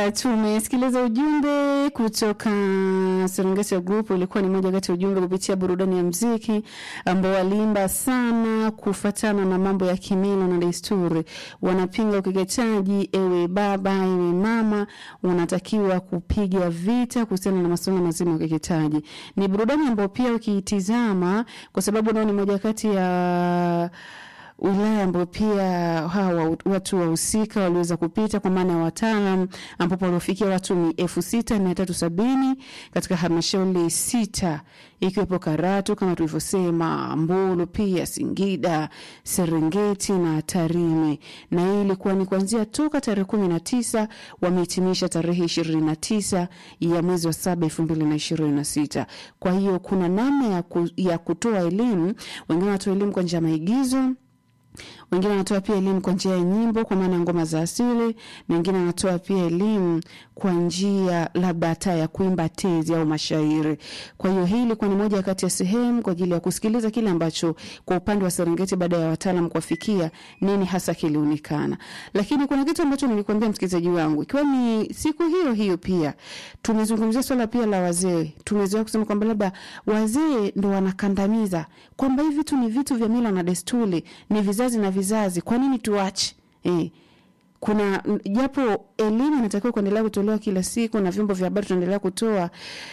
Haya, tumesikiliza ujumbe kutoka Serengeti Group. Ulikuwa ni moja kati ya ujumbe kupitia burudani ya mziki ambao waliimba sana kufatana na mambo ya kimila na desturi. Wanapinga ukeketaji. Ewe baba, ewe mama, unatakiwa kupiga vita kuhusiana na masuala mazima ya ukeketaji. Ni burudani ambayo pia ukiitizama, kwa sababu nao ni moja kati ya wilaya ambayo pia hawa watu wahusika waliweza kupita kwa maana ya wataalam, ambapo waliofikia watu ni elfu sita mia tatu sabini katika halmashauri sita ikiwepo Karatu kama tulivyosema, Mbulu, pia Singida, Serengeti na Tarime, na hii ilikuwa ni kuanzia toka tarehe kumi na tisa wamehitimisha tarehe ishirini na tisa ya mwezi wa saba elfu mbili na ishirini na sita. Kwa hiyo kuna namna ya, ku, ya kutoa elimu. Wengine wanatoa elimu kwa njia ya maigizo wengine wanatoa pia elimu kwa njia ya nyimbo kwa maana ya ngoma za asili, na wengine wanatoa pia elimu kwa njia labda hata ya kuimba tezi au mashairi. Kwa hiyo hii ilikuwa ni moja kati ya sehemu kwa ajili ya kusikiliza kile ambacho kwa upande wa Serengeti baada ya wataalam kuwafikia nini hasa kilionekana. Lakini kuna kitu ambacho nilikwambia msikilizaji wangu, ikiwa ni siku hiyo hiyo pia tumezungumzia swala pia la wazee. Tumezoea kusema kwamba labda wazee ndo wanakandamiza, kwamba hivi vitu ni vitu vya mila na desturi, ni vizazi na vizazi, kwa nini tuache? Eh, kuna japo elimu inatakiwa kuendelea kutolewa kila siku na vyombo vya habari tunaendelea kutoa.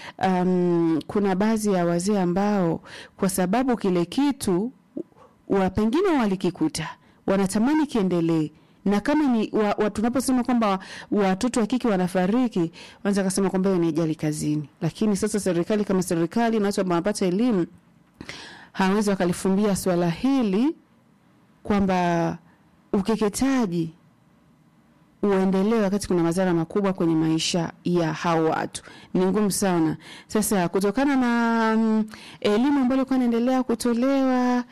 Um, kuna baadhi ya wazee ambao kwa sababu kile kitu wa pengine walikikuta wanatamani kiendelee na kama ni wa, wa, tunaposema kwamba watoto wa kike wanafariki, wanaweza kusema kwamba hiyo ni ajali kazini, lakini sasa serikali kama serikali na watu ambao wanapata elimu hawezi wakalifumbia swala hili kwamba ukeketaji uendelee wakati kuna madhara makubwa kwenye maisha ya hao watu, ni ngumu sana. Sasa kutokana na mm, elimu ambayo ilikuwa inaendelea kutolewa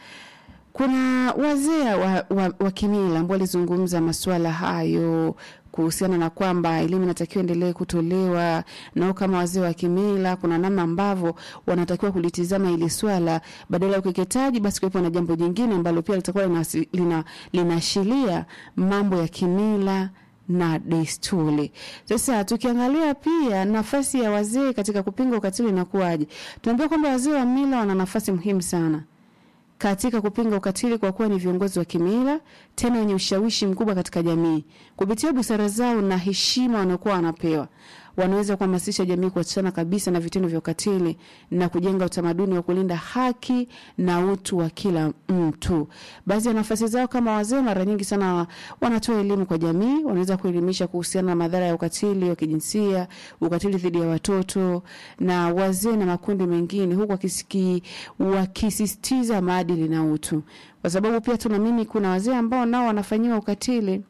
kuna wazee wa, wa, wa kimila ambao walizungumza masuala hayo kuhusiana na kwamba elimu inatakiwa endelee kutolewa, nao kama wazee wa kimila, kuna namna ambavyo wanatakiwa kulitizama ili swala, badala ya ukeketaji, basi kuwepo na jambo jingine ambalo pia litakuwa linaashiria lina, mambo ya kimila na desturi. Sasa tukiangalia pia nafasi ya wazee katika kupinga ukatili inakuwaje, tunaambia kwamba wazee wa mila wana nafasi muhimu sana katika kupinga ukatili kwa kuwa ni viongozi wa kimila tena wenye ushawishi mkubwa katika jamii. Kupitia busara zao na heshima wanaokuwa wanapewa, wanaweza kuhamasisha jamii kuachana kabisa na vitendo vya ukatili na kujenga utamaduni wa kulinda haki na utu wa kila mtu. Baadhi ya nafasi zao kama wazee, mara nyingi sana wanatoa elimu kwa jamii. Wanaweza kuelimisha kuhusiana na madhara ya ukatili wa kijinsia, ukatili dhidi ya watoto na wazee na makundi mengine, huku wakisiki wakisisitiza maadili na utu, kwa sababu pia tunaamini kuna wazee ambao nao wanafanyiwa ukatili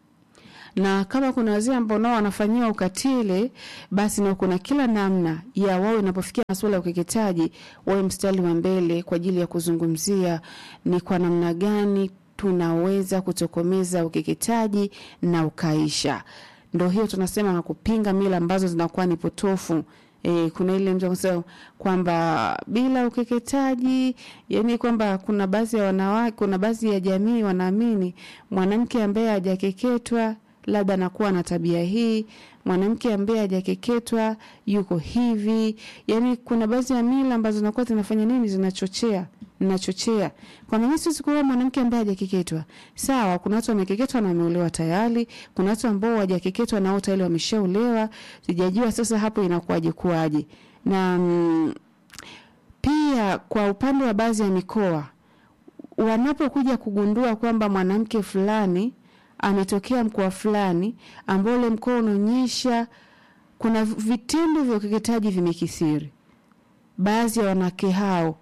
na kama kuna wazee ambao nao wanafanyiwa ukatili, basi nao kuna kila namna ya wao inapofikia masuala ya ukeketaji, wawe mstari wa mbele kwa ajili ya kuzungumzia ni kwa namna gani tunaweza kutokomeza ukeketaji na ukaisha. Ndo hiyo tunasema na kupinga mila ambazo zinakuwa ni potofu. E, kuna ile mtu anasema kwamba bila ukeketaji, yani kwamba kuna baadhi ya wanawake, kuna baadhi ya jamii wanaamini mwanamke ambaye hajakeketwa labda anakuwa na tabia hii, mwanamke ambaye hajakeketwa yuko hivi. Yani kuna baadhi ya mila ambazo zinakuwa zinafanya nini, zinachochea nachochea kwamba mimi siwezi kuoa mwanamke ambaye hajakeketwa. Sawa, kuna watu wamekeketwa na wameolewa tayari, kuna watu ambao hawajakeketwa na wao tayari wameshaolewa. Sijajua sasa hapo inakuwaje kuaje. Na mm, pia kwa upande wa baadhi ya mikoa wanapokuja kugundua kwamba mwanamke fulani ametokea mkoa fulani ambao ule mkoa unaonyesha kuna vitendo vya ukeketaji vimekithiri, baadhi ya wanawake hao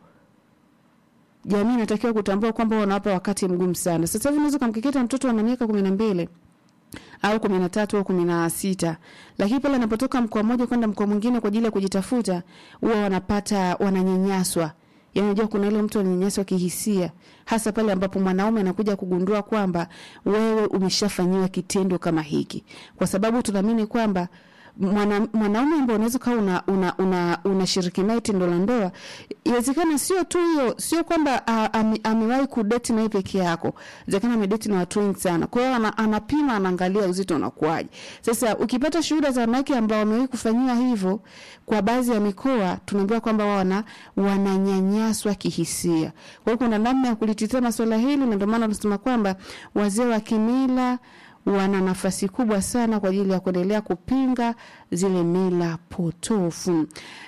jamii inatakiwa kutambua kwamba wanawapa wakati mgumu sana. Sasa hivi unaweza kumkeketa mtoto ana miaka kumi na mbili au kumi na tatu au kumi na sita lakini pale anapotoka mkoa mmoja kwenda mkoa mwingine kwa ajili ya kujitafuta, huwa wanapata wananyanyaswa. Yaani unajua kuna ile mtu ananyanyaswa kihisia, hasa pale ambapo mwanaume anakuja kugundua kwamba wewe umeshafanyiwa kitendo kama hiki, kwa sababu tunaamini kwamba mwana, mwanaume ambao unaweza ukawa una, una, una, unashiriki naye tendo la ndoa, inawezekana sio tu hiyo, sio kwamba ah, ame- amewahi kudeti naye peke yako, inawezekana amedeti na watu wengi sana. Kwa hiyo ana, anapima, anaangalia uzito unakuwaje. Sasa ukipata shuhuda za wanawake ambao wamewahi kufanyiwa hivyo kwa baadhi ya mikoa, tunaambiwa kwamba wao wana wananyanyaswa kihisia. Kwa hiyo kuna namna ya kulitizama swala hili, na ndio maana tunasema kwamba wazee wa kimila wana nafasi kubwa sana kwa ajili ya kuendelea kupinga zile mila potofu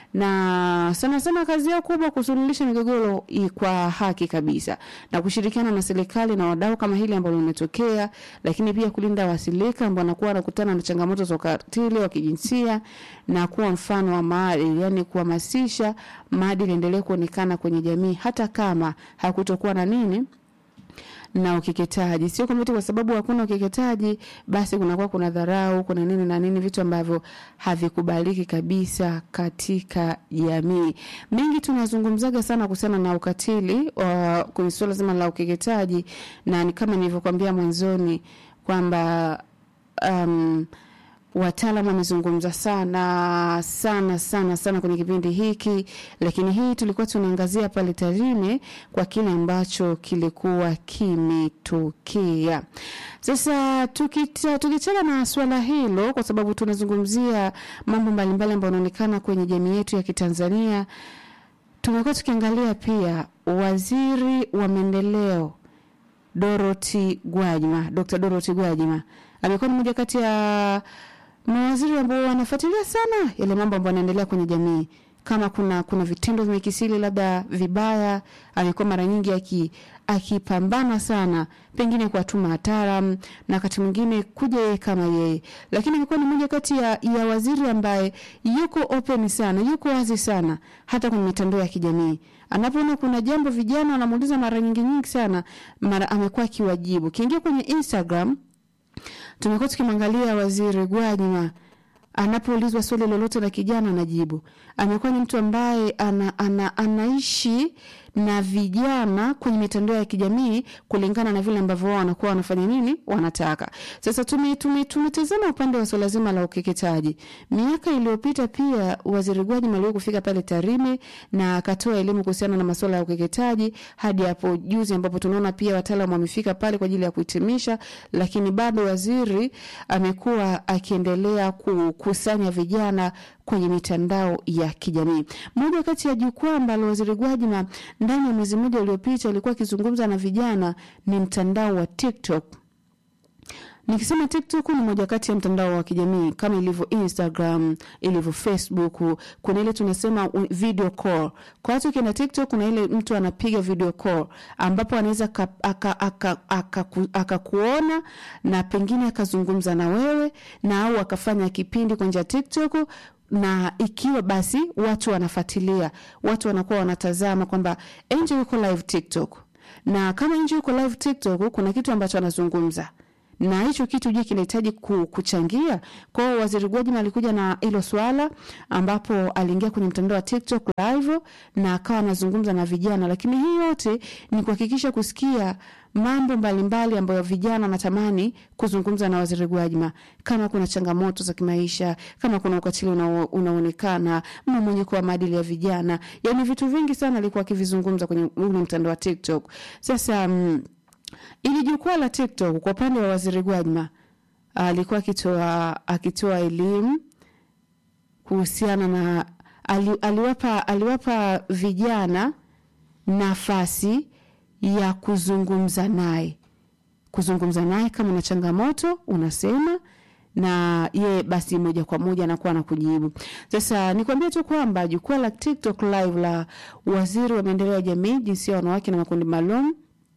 na sana sana kazi yao kubwa kusuluhisha migogoro i- kwa haki kabisa na kushirikiana na serikali na wadau kama hili ambalo limetokea, lakini pia kulinda wasilika ambao wanakuwa wanakutana na changamoto za ukatili wa kijinsia na kuwa mfano wa maadili, yani kuhamasisha maadili endelee kuonekana kwenye jamii hata kama hakutokuwa na nini na ukeketaji. Sio kwamba eti kwa sababu hakuna ukeketaji basi kunakuwa kuna dharau, kuna nini na nini, vitu ambavyo havikubaliki kabisa katika jamii. Mengi tunazungumzaga sana kuhusiana na ukatili wa kwenye suala zima la ukeketaji, na ni kama nilivyokuambia mwanzoni kwamba um, wataalam wamezungumza sana sana sana sana kwenye kipindi hiki, lakini hii tulikuwa tunaangazia pale Tarime kwa kile ambacho kilikuwa kimetokea. Sasa tukita- tukichana na swala hilo, kwa sababu tunazungumzia mambo mbalimbali ambayo yanaonekana kwenye jamii yetu ya Kitanzania, tumekuwa tukiangalia pia waziri wa maendeleo Dorothy Gwajima, Dr. Dorothy Gwajima amekuwa ni moja kati ya mawaziri ambao wanafuatilia sana yale mambo ambayo yanaendelea kwenye jamii. Kama kuna kuna vitendo vimekisili labda vibaya, amekuwa mara nyingi aki akipambana sana, pengine kuwatuma wataalam na wakati mwingine kuja yeye kama yeye, lakini amekuwa ni moja kati ya, ya waziri ambaye yuko open sana, yuko wazi sana, hata kwenye mitandao ya kijamii anapoona kuna jambo vijana wanamuuliza mara nyingi nyingi sana, mara amekuwa akiwajibu. Kiingia kwenye Instagram tumekuwa tukimwangalia waziri Gwajima anapoulizwa swali lolote la kijana anajibu. Amekuwa ni mtu ambaye ana, ana, anaishi na vijana kwenye mitandao ya kijamii kulingana na vile ambavyo wao wanakuwa wanafanya nini wanataka. Sasa tume tume tumetazama upande wa swala zima la ukeketaji. Miaka iliyopita pia waziri Gwajima aliwahi kufika pale Tarime na akatoa elimu kuhusiana na masuala ya ukeketaji hadi hapo juzi ambapo tunaona pia wataalamu wamefika pale kwa ajili ya kuhitimisha, lakini bado waziri amekuwa akiendelea kukusanya vijana kwenye mitandao ya kijamii. Moja kati ya jukwaa ambalo waziri Gwajima ndani ya mwezi mmoja uliopita alikuwa akizungumza na vijana ni mtandao wa TikTok. Nikisema TikTok ni moja kati ya mtandao wa kijamii kama ilivyo Instagram, ilivyo Facebook, kuna ile tunasema u- video call. Kwa watu ukienda TikTok kuna ile mtu anapiga video call ambapo anaweza akakuona aka, aka, aka, aka kuona na pengine akazungumza na wewe na au akafanya kipindi kwa njia ya TikTok na ikiwa basi watu wanafuatilia, watu wanakuwa wanatazama kwamba Angel yuko live TikTok, na kama Angel yuko live TikTok, kuna kitu ambacho anazungumza na hicho kitu je, kinahitaji ku- kuchangia. Kwa hiyo waziri Gwajima alikuja na hilo swala, ambapo aliingia kwenye mtandao wa TikTok live na akawa anazungumza na vijana, lakini hii yote ni kuhakikisha kusikia mambo mbalimbali ambayo vijana wanatamani kuzungumza na waziri Gwajima, kama kuna changamoto za kimaisha, kama kuna ukatili unao- unaonekana, mmomonyoko wa maadili ya vijana, yani vitu vingi sana alikuwa akivizungumza kwenye ule mtandao wa TikTok. Sasa mm, ili jukwaa la TikTok kwa upande wa waziri Gwajima alikuwa akitoa akitoa elimu kuhusiana na ali, aliwapa aliwapa vijana nafasi ya kuzungumza naye kuzungumza naye kama na changamoto unasema na ye basi moja kwa moja anakuwa na kujibu. Sasa nikwambie tu kwamba jukwaa la TikTok live la waziri wa maendeleo ya jamii, jinsia ya wanawake na makundi maalum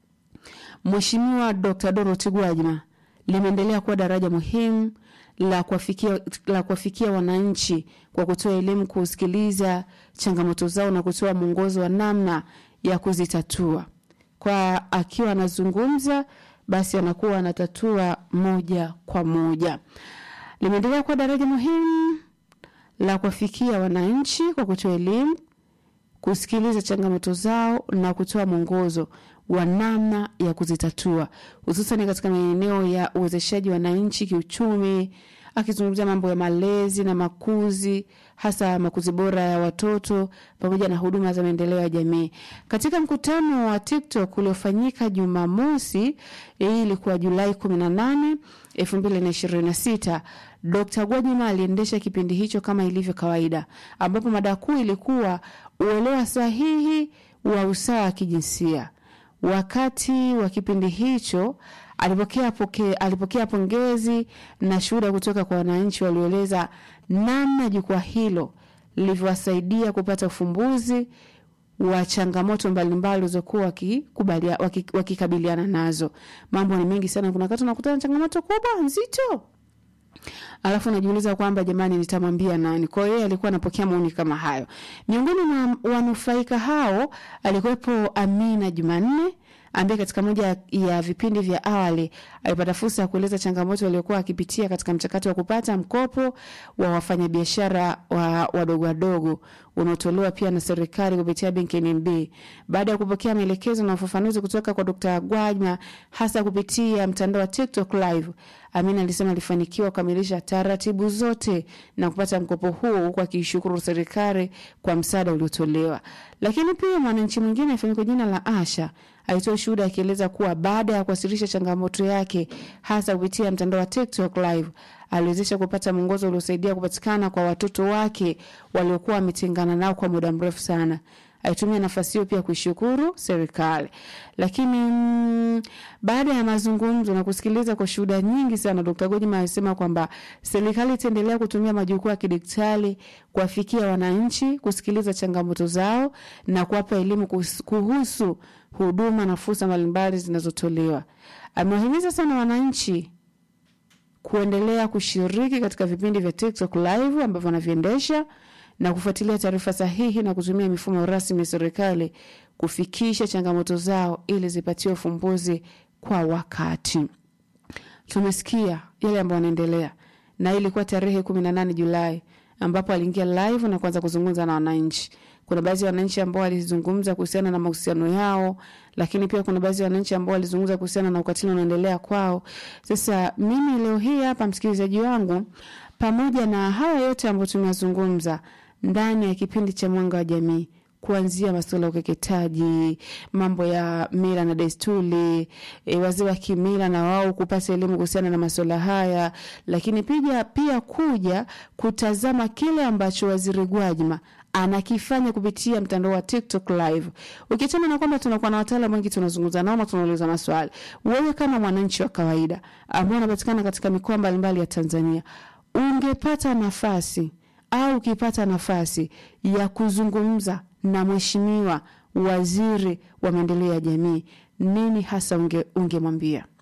Mheshimiwa Dr. Dorothy Gwajima limeendelea kuwa daraja muhimu la kuwafikia la kuwafikia wananchi kwa kutoa elimu, kusikiliza changamoto zao na kutoa mwongozo wa namna ya kuzitatua. Kwa akiwa anazungumza, basi anakuwa anatatua moja kwa moja. Limeendelea kuwa daraja muhimu la kuwafikia wananchi kwa kutoa elimu, kusikiliza changamoto zao na kutoa mwongozo wa namna ya kuzitatua hususan katika maeneo ya uwezeshaji wananchi kiuchumi, akizungumzia mambo ya malezi na makuzi, hasa makuzi bora ya watoto pamoja na huduma za maendeleo ya jamii. Katika mkutano wa TikTok uliofanyika Jumamosi, hii ilikuwa Julai 18, 2026, Dr. Gwajima aliendesha kipindi hicho kama ilivyo kawaida, ambapo mada kuu ilikuwa uelewa sahihi wa usawa wa kijinsia. Wakati wa kipindi hicho alipokea, poke, alipokea pongezi na shuhuda kutoka kwa wananchi walioeleza namna jukwaa hilo lilivyowasaidia kupata ufumbuzi wa changamoto mbalimbali walizokuwa wakikabiliana waki, waki nazo. Mambo ni mengi sana, kuna wakati unakutana na changamoto kubwa nzito alafu najiuliza kwamba jamani, nitamwambia nani? Kwa hiyo alikuwa anapokea maoni kama hayo. Miongoni mwa wanufaika hao alikuwepo Amina Jumanne ambaye katika moja ya vipindi vya awali alipata fursa ya kueleza changamoto waliokuwa akipitia katika mchakato wa kupata mkopo wa wafanyabiashara wa wadogo wadogo unaotolewa pia na serikali kupitia benki NMB. Baada ya kupokea maelekezo na ufafanuzi kutoka kwa Dr. Gwajima hasa kupitia mtandao wa TikTok live, Amina alisema alifanikiwa kukamilisha taratibu zote na kupata mkopo huo huku akiishukuru serikali kwa msaada uliotolewa. Lakini pia mwananchi mwingine afahamika kwa jina la Asha alitoa shuhuda akieleza kuwa baada ya kuwasilisha changamoto yake hasa kupitia mtandao wa TikTok live aliwezesha kupata mwongozo uliosaidia kupatikana kwa watoto wake waliokuwa wametengana nao kwa muda mrefu sana. Alitumia nafasi hiyo pia kuishukuru serikali. Lakini mm, baada ya mazungumzo na kusikiliza kwa shuhuda nyingi sana, Dkt. Gwajima alisema kwamba serikali itaendelea kutumia majukwaa ya kidijitali kuwafikia wananchi, kusikiliza changamoto zao na kuwapa elimu kuhusu huduma na fursa mbalimbali zinazotolewa. Amewahimiza sana wananchi kuendelea kushiriki katika vipindi vya TikTok live ambavyo wanaviendesha na kufuatilia taarifa sahihi na kutumia mifumo rasmi ya serikali kufikisha changamoto zao ili zipatiwe ufumbuzi kwa wakati. Tumesikia yale ambayo yanaendelea, na ilikuwa tarehe 18 Julai ambapo aliingia live na kuanza kuzungumza na wananchi. Kuna baadhi ya wananchi ambao walizungumza kuhusiana na mahusiano yao, lakini pia kuna baadhi ya wananchi ambao walizungumza kuhusiana na ukatili unaoendelea kwao. Sasa mimi leo hii hapa, msikilizaji wangu, pamoja na haya yote ambayo tumezungumza ndani ya kipindi cha Mwanga wa Jamii, kuanzia masuala ya ukeketaji, mambo ya mila na desturi, e, wazee wa kimila na wao kupata elimu kuhusiana na masuala haya, lakini pia pia kuja kutazama kile ambacho Waziri Gwajima anakifanya kupitia mtandao wa TikTok live. Ukiachana na kwamba tunakuwa na wataalamu wengi tunazungumza nao na tunauliza maswali, wewe kama mwananchi wa kawaida ambao unapatikana katika mikoa mbalimbali ya Tanzania, ungepata nafasi au ukipata nafasi ya kuzungumza na mheshimiwa waziri wa maendeleo ya jamii, nini hasa ungemwambia? Unge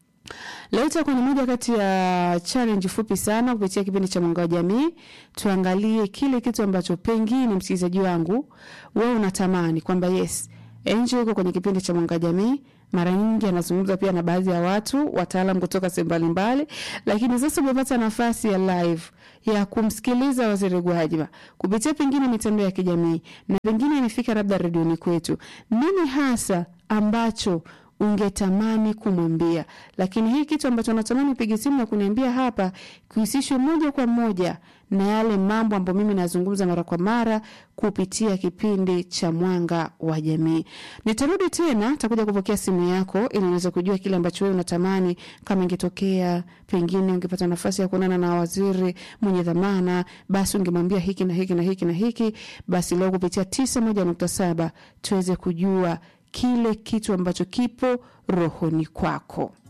Leo itakuwa ni moja kati ya challenge fupi sana kupitia kipindi cha Mwanga wa Jamii. Tuangalie kile kitu ambacho pengine msikilizaji wangu wewe unatamani kwamba yes, Angel yuko kwenye kipindi cha Mwanga wa Jamii. Mara nyingi anazungumza pia na baadhi ya watu wataalamu kutoka sehemu mbalimbali, lakini sasa umepata nafasi ya live ya kumsikiliza Waziri Gwajima kupitia pengine mitandao ya kijamii na pengine imefika labda redioni kwetu. Nini hasa ambacho ungetamani kumwambia, lakini hii kitu ambacho natamani pige simu na kuniambia hapa kuhusishwe moja kwa moja na yale mambo ambayo mimi nazungumza mara kwa mara kupitia kipindi cha Mwanga wa Jamii. Nitarudi tena, takuja kupokea simu yako ili niweze kujua kile ambacho wewe unatamani, kama ingetokea pengine ungepata nafasi ya kuonana na waziri mwenye dhamana, basi ungemwambia hiki na hiki na hiki na hiki. Basi leo kupitia tisa moja nukta saba tuweze kujua kile kitu ambacho kipo rohoni kwako.